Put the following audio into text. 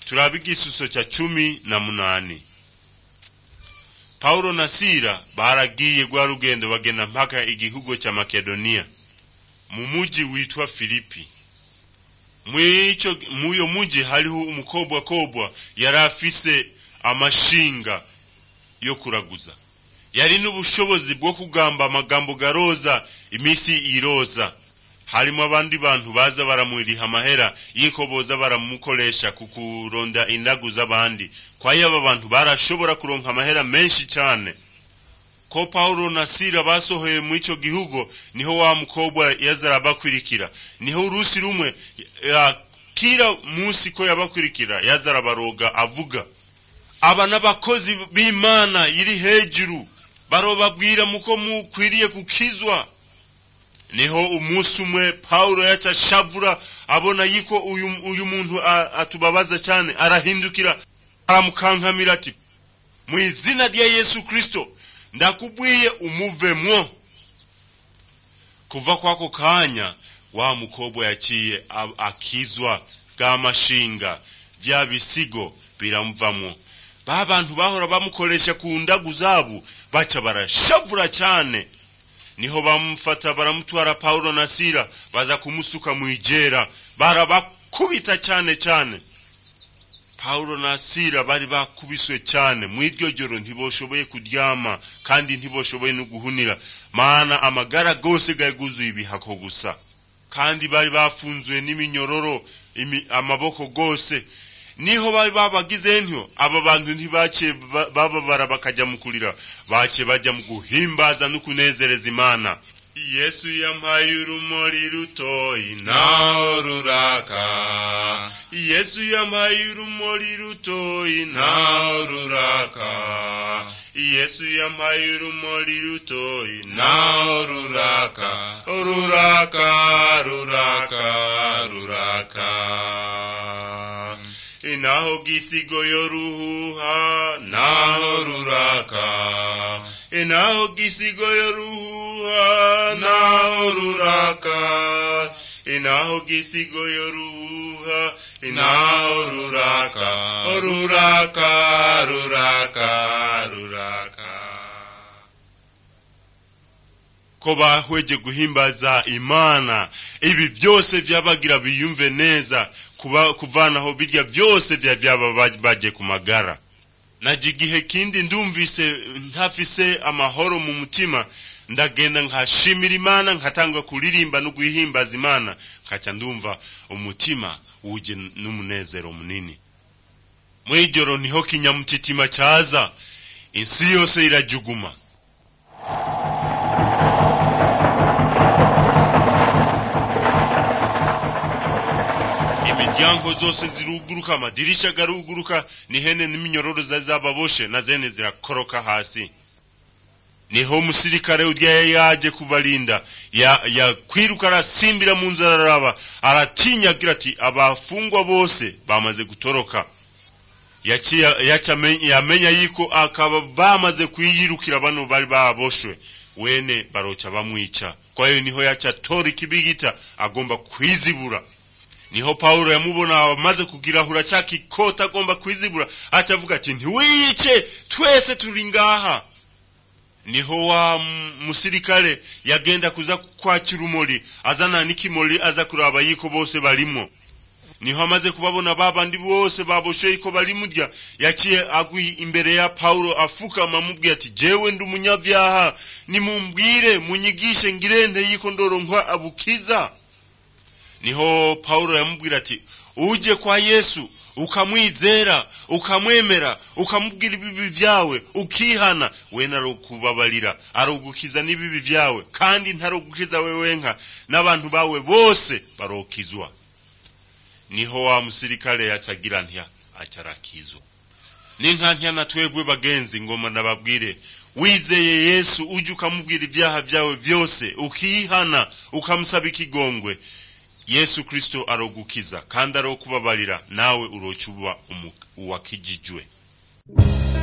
turabe igisuso cya cumi na munani pawulo na sila baragiye rwa rugendo bagenda mpaka igihugu cya makedoniya mu muji witwa filipi mwico muyo muji hariho umukobwa kobwa yari afise amashinga yo kuraguza yari n'ubushobozi bwo kugamba amagambo garoza imisi iroza harimo abandi bantu baza baramuriha amahera yiko boza baramukoresha ku kuronda indagu z'abandi kwayo aba bantu barashobora kuronka amahera menshi cyane ko Paulo na Sila basohoye mu ico gihugu niho wa mukobwa yaza arabakwirikira niho urusi rumwe ya, kila musi ko yabakwirikira yaza arabaroga avuga aba n'abakozi b'Imana iri hejuru barobabwira muko mukwiriye gukizwa niho umunsi umwe Paulo yaca shavura abona yiko uyu, uyu muntu atubabaza cyane arahindukira aramukankamira ati mu izina rya Yesu Kristo ndakubwiye umuvemwo kuva kwako kanya wa mukobwa yaciye akizwa bw'amashinga bya bisigo biramuvamwo ba bantu bahora bamukoresha ku ndagu zabo baca barashavura cyane niho bamufata baramutwara Paulo na Sila baza kumusuka mu ijera barabakubita cyane cyane Paulo na Sila bari bakubiswe cyane mu iryo joro ntiboshoboye kuryama kandi ntiboshoboye no guhunira maana amagara gose gaguzuye ibihako gusa kandi bari bafunzwe n'iminyororo amaboko gose niho bari babagize ntyo aba bantu ntibace bababara bakajya mu kurira bace bajya mu guhimbaza no kunezereza imana yesu yampaye urumuri rutoyi naho ruraka yesu yampaye urumuri rutoyi naho ruraka yesu yampaye urumuri rutoyi naho ruraka ruraka ruraka ruraka inaho gisigo yoruhuha naho ruraka inaho gisigo yoruhuha naho ruraka inaho gisigo yoruhuha inaho ruraka ruraka ruraka ruraka ko bahweje guhimbaza imana ibi byose byabagira biyumve neza kuba kuvanaho birya byose bya byaba baje ku magara naje igihe kindi ndumvise ntafise amahoro mu mutima ndagenda nkashimira imana nkatanga kuririmba no guhimbaza imana nkaca ndumva umutima wuje n'umunezero munini muri ijoro niho kinyamutitima cyaza insi yose irajuguma imiryango zose ziruguruka amadirisha garuguruka n'ihene n'iminyororo zari zababoshe na zene zirakoroka hasi niho umusirikare urya yaje kubarinda yakwiruka ya arasimbira mu nzu araraba aratinya agira ati abafungwa bose bamaze gutoroka yamenya yiko akaba bamaze kwiyirukira bano bari baboshwe wene baroca bamwica kwayo niho yaca tora ikibigita agomba kwizibura niho Paulo yamubona amaze kugirahura cya kikota agomba kwizibura aca avuga ati ntiwiyice twese turi ngaha niho wa musirikare yagenda kuza kwakira umuri azana n'ikimuri aza kuraba yiko bose barimo niho amaze kubabona babandi bose baboshe yiko bari murya yaciye agwi imbere ya Paulo afukama amubwira ati jewe ndi umunyavyaha nimumbwire munyigishe ngirente yiko ndoronkwa abukiza niho Paulo yamubwira ati uje kwa Yesu ukamwizera ukamwemera ukamubwira ibibi vyawe ukihana we narokubabarira arogukiza n'ibibi vyawe kandi ntarogukiza wewe nka n'abantu bawe bose barokizwa niho wa musirikare yacagira ntya acarakizwa ninka ntya na twebwe bagenzi ngoma nababwire wizeye Yesu uje ukamubwira ivyaha vyawe vyose ukihana ukamusaba ikigongwe yesu kristo arogukiza kandi arokubabarira nawe urocuba uwakijijwe